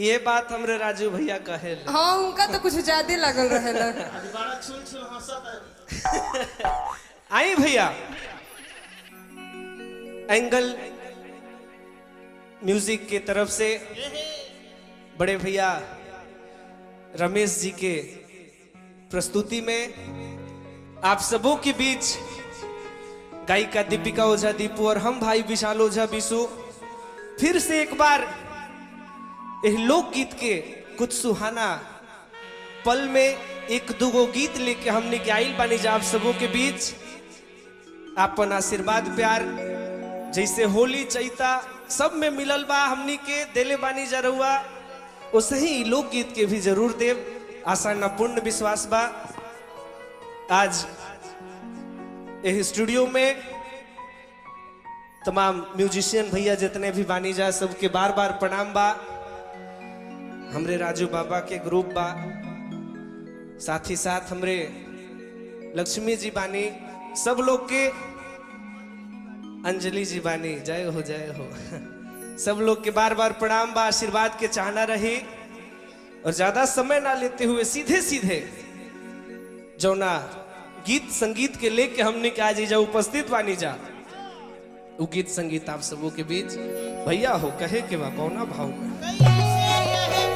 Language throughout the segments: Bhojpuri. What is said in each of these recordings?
ये बात हमरे राजू भैया कहे हाँ उनका तो कुछ ज्यादा लगल रहेला बड़ा छुल छुल हंसत है आई भैया एंगल म्यूजिक के तरफ से बड़े भैया रमेश जी के प्रस्तुति में आप सबों के बीच गायिका दीपिका ओझा दीपू और हम भाई विशाल ओझा बिशु फिर से एक बार इस लोकगीत के कुछ सुहाना पल में एक दुगो गीत लेके हमने के आइल बानी जा आप सबों के बीच आपन आशीर्वाद प्यार जैसे होली चैता सब में मिलल बा हमनी के देले बानी जा रहुआ वैसे ही लोकगीत के भी जरूर देव आशा न पूर्ण विश्वास बा आज यह स्टूडियो में तमाम म्यूजिशियन भैया जितने भी बानी जा सबके बार बार प्रणाम बा हमरे राजू बाबा के ग्रुप बा साथ ही साथ हमरे लक्ष्मी जी बानी सब लोग के अंजलि जी बानी जय हो जय हो सब लोग के बार बार प्रणाम बा आशीर्वाद के चाहना रही और ज्यादा समय ना लेते हुए सीधे सीधे जौना गीत संगीत के लेके हमने के आज जा उपस्थित बानी जा वो गीत संगीत आप सबों के बीच भैया हो कहे के बा कौना भाव में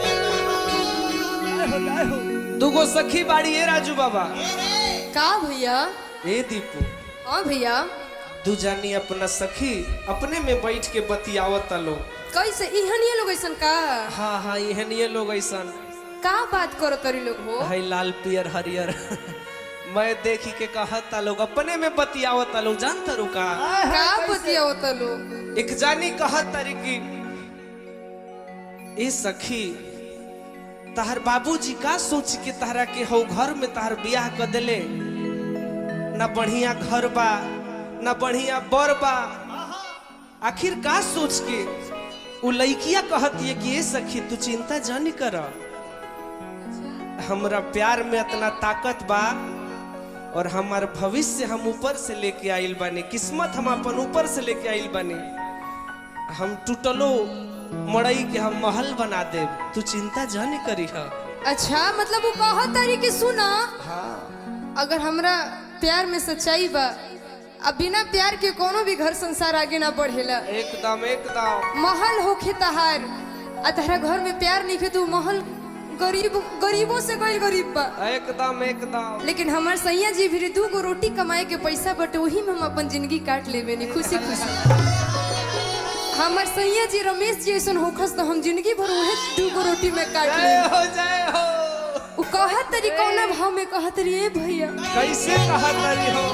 दुगो सखी बाड़ी है राजू बाबा का भैया ए दीपू हाँ भैया दू जानी अपना सखी अपने में बैठ के बतियावत लोग कैसे इहन ये लोग ऐसन का हाँ हाँ एहन ये लोग ऐसन का बात करो तरी लोग हो है लाल पियर हरियर मैं देखी के कहता लोग अपने में बतियावत लोग जानता रुका का बतिया होता लोग एक जानी कहत तारी की ए सखी तहर बाबूजी का सोच के तहरा के हो घर में तहर बियाह कर देले न बढ़िया घर बा न बढ़िया बर बा आखिर का सोच के उ लइकिया कहती है कि ए सखी तू चिंता जानी कर हमरा प्यार में इतना ताकत बा और हमार भविष्य हम ऊपर से लेके आइल बानी किस्मत हम अपन ऊपर से लेके आइल बानी हम टूटलो मड़ई के हम महल बना देब तू चिंता जानी करी हा अच्छा मतलब वो कहा तारी कि सुना हाँ अगर हमरा प्यार में सच्चाई बा अब बिना प्यार के कोनो भी घर संसार आगे ना बढ़ेला एकदम एकदम महल होखे तहार आ तहरा घर में प्यार नहीं खे तू महल गरीब गरीबों से गई गरीब बा एकदम एकदम लेकिन हमार सैया जी भी दू गो रोटी कमाए के पैसा बटे वही में हम अपन जिंदगी काट लेबे नी खुशी खुशी हमार सैया जी रमेश जी ऐसन होखस तो हम जिंदगी भर उहे दू गो रोटी में काट जय ले हो जय हो उ कहत तरी कौना भाव में कहत तरी ए भैया कैसे कहत रही हो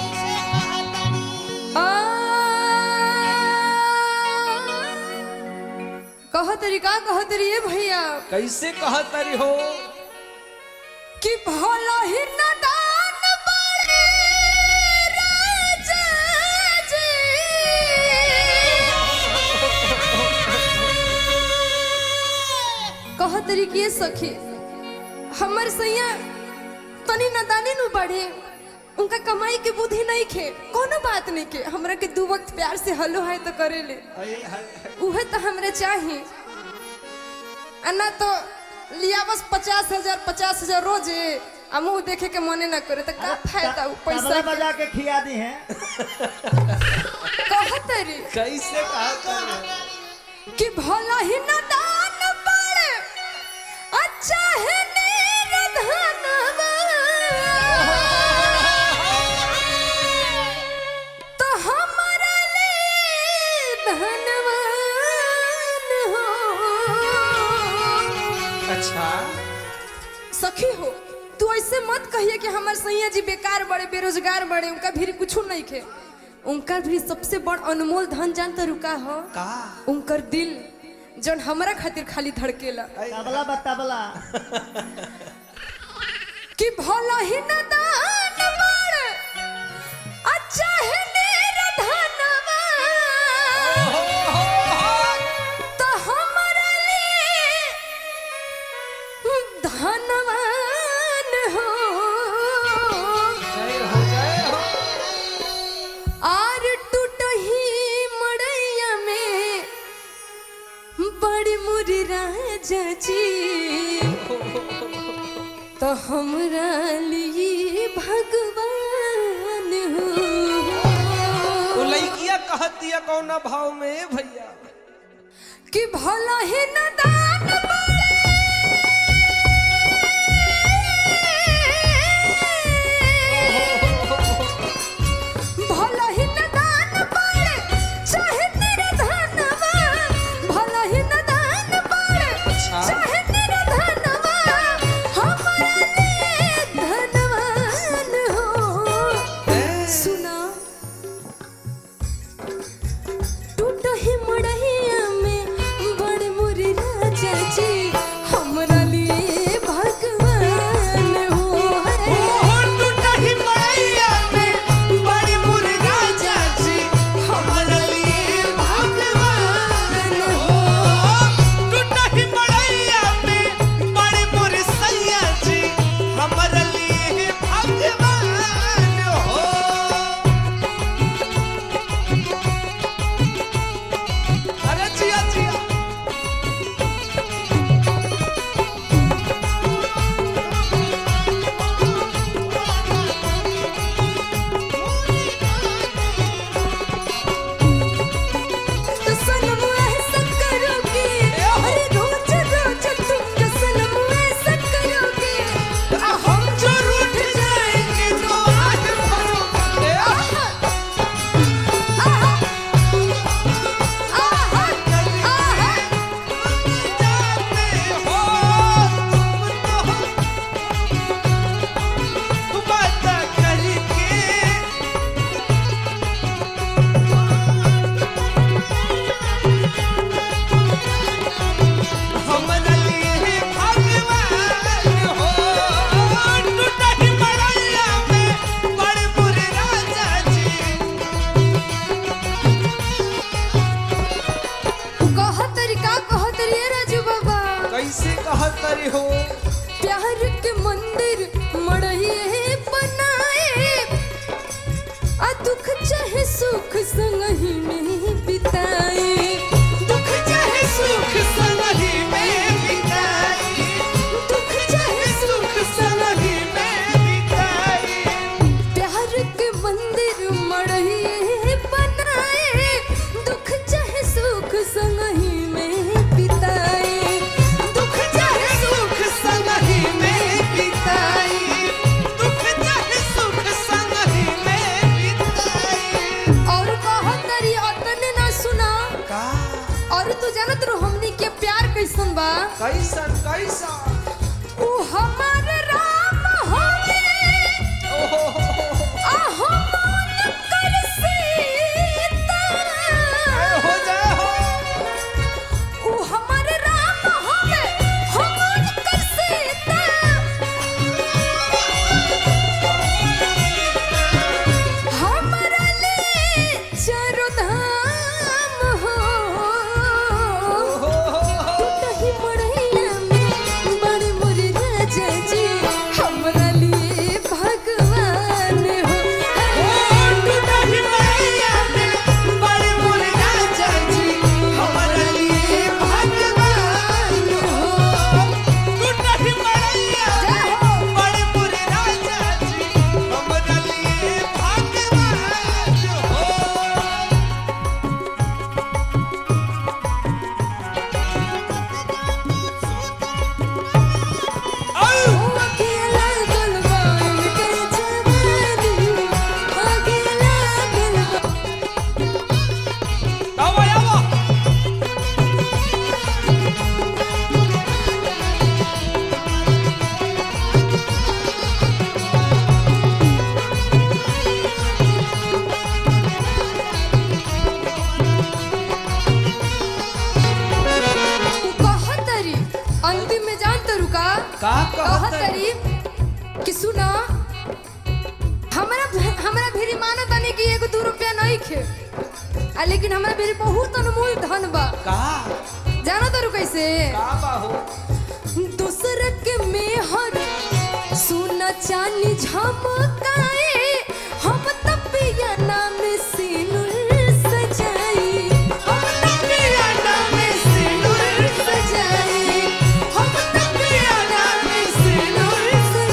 आ कहत तरी का कहत तरी ए भैया कैसे कहत रही हो कि भला ही नदान बड़े राजा जी। कह तरीके सखी हमर सैया तनी नदानी नु बढ़े उनका कमाई के बुद्धि नहीं खे कोनो बात नहीं के हमरा के दू वक्त प्यार से हलो है तो करे ले उहे तो हमरा चाहिए आ ना तो लिया बस पचास हजार पचास हजार रोजे आ मुंह देखे के मने ना करे तो का फायदा उ पैसा तबला के? बजा के खिया दी हैं कहत रे कैसे कहत रही कि भला ही न दान पड़े अच्छा है निर्धनवा तो हमारा ले धनवान हो अच्छा सखी हो तू ऐसे मत कहिए कि हमार सैया जी बेकार बड़े बेरोजगार बड़े उनका भी कुछ नहीं खे उनका भी सबसे बड़ अनमोल धन जानता रुका हो का उनकर दिल जौन हमरा खातिर खाली धड़केला तबला बा तबला कि भला ही न दान बड़ अच्छा है निर्धनवा तो हमरा लिए धनवान हो जय हो जय हो आर टूटही मड़ैया में बड़ी मुरी राजा तो हमरा लिए भगवान हो वो लड़किया कहतिया कौन भाव में भैया कि भला ही नदान पड़े भला ही नदान पड़े चाहे तेरा धनवा भला ही नदान पड़े अच्छा। चाहे तेरा धनवा हमारा लिए धनवान हो सुना टूट ही मड़हिया में बड़ मुरी राजा जी हमरा लिए भगवान हो हमरा लिए भगवान हो अरे जिया जिया तो सनम ऐसा करोगे अरे रोज रोज तुम जो सनम ऐसा करोगे आ हम जो रूठ जाएंगे तो आज भरोगे आहा आहा आहा आहा कहतरी का कहतरी ए राजू बाबा कैसे कहतरी हो प्यार के मंदिर मड़िए बनाए आ दुख चाहे सुख संग ही में बिताए दुख चाहे सुख संग ही में बिताए दुख चाहे सुख संग ही में प्यार के मंदिर मड़िए बनाए दुख चाहे सुख संग ही में बिताए दुख चाहे सुख संग ही में बिताए और कहतरी अतने ना सुना का और तू जानत रहो हमनी के प्यार कैसन बा कैसन कैसन ऊ हमार राम होवे ओहो आ हम कर सीता जय हो जय हो ऊ हमार राम होवे हम कर सीता हमरा ले चारों धाम हो नहीं मड़ैया में बड़ मोर राजा जी हमरा लिए भगवान हो नहीं मड़ैया में बड़ मोर राजा जी हमरा लिए भगवान हो जय हो अकेला गलबा इनके जवानी अकेला गलबा कहतरी अंतिम में जान तो रुका का कहतरी कहतरी कि सुना हमरा हमरा भेरी मानो तनी कि एगो दू रुपया नहीं खे आ लेकिन हमरा भेरी बहुत अनमोल धन बा का जानो तो कैसे का बाहो दूसर के मेहर सोना चांदी झमकाए हम तपिया नाम सिनुर सजाई हम तपिया नाम सिनुर सजाई हम तपिया नाम सिनुर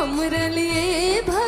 हमरा लिए